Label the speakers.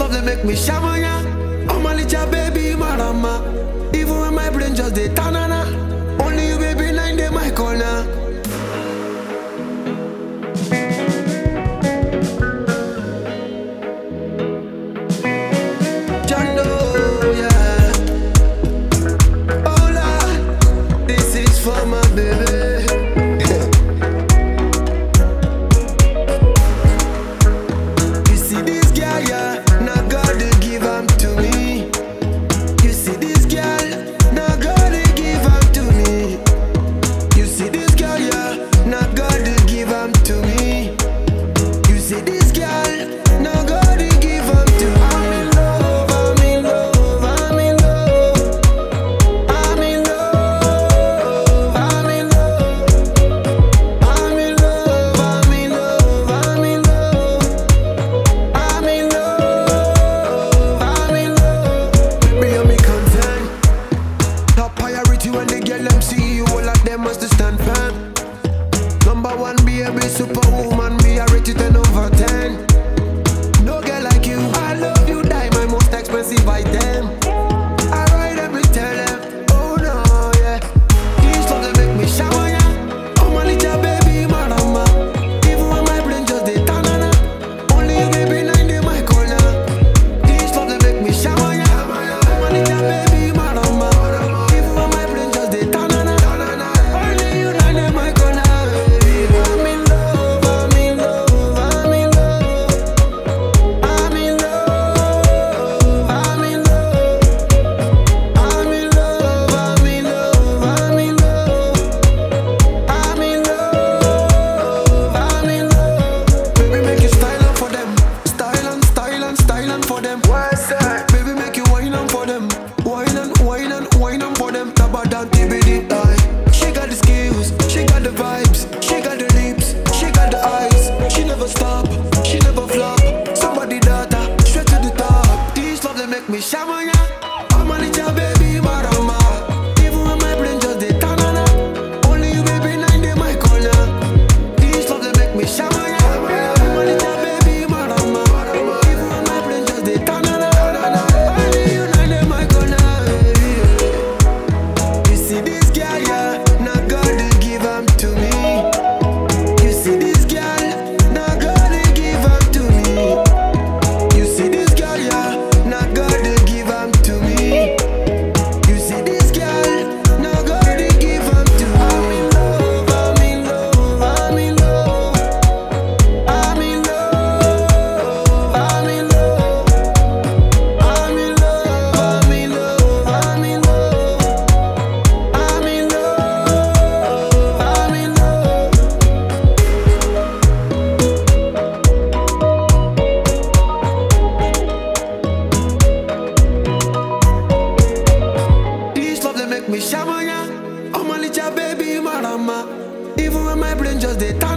Speaker 1: love they make me shamanya. Oh my little baby marama. Even when my brain just dey tanana. Only you baby nine day my corner. Jando, yeah. Hola, this is for my baby. You see this girl, yeah, now God they give am to me. You see this girl, now God they give am to me. You see this girl, yeah, now God they give am to me. You see this girl, now God they give am to me. I'm in love, I'm in love, I'm in love. I'm in love, I'm in love. I'm in love, I'm in love, I'm in love. I'm in love, I'm in love. Baby, you me concern. Top priority when they get them see you, all of them must stand firm. Number one, be a big superwoman, me I rate you 10 over 10. No girl like you, I love you, die my most expensive item. I ride every tell them, oh no, yeah. These love they make me shower, yeah. Oh my little baby, marama. Even when my brain just dey tanana. Only you baby nine day my corner. These love they make me shower, yeah. Oh my little baby, marama. Even when my brain just dey tanana. Only you nine day my corner. I'm in love, I'm in love, I'm in love. I'm in love, I'm in love. I'm in love, I'm in love, I'm in love. I'm in love, I'm in love. Baby, make you style on for them. Style and style and style and for them. What's that? Baby, make you wine on for them. Wine and wine and wine on for them. Tabada TBD. aye. She got the skills, she got the vibes, she got the lips, she got the eyes. She never stop, she never flop. Somebody data, straight to the top. These love they make me shamanya. I'm a little baby marama. Even when my brain just dey tanana. Only you baby nine day my corner. These love they make me shamanya. I'm a little baby marama. Even when my brain just dey tanana. Only you nine day my corner. You see this girl, yeah, now God they give am to me. You see this girl, now God they give am to me. You see this girl, yeah, now God they give am to me. You see this girl, now God they give am to me. I'm in love, I'm in love, I'm in love. I'm in love, I'm in love. I'm in love, I'm in love, I'm in love. I'm in love, I'm in love. This love they make me shamanya. Oh my little baby marama. Even when my brain just dey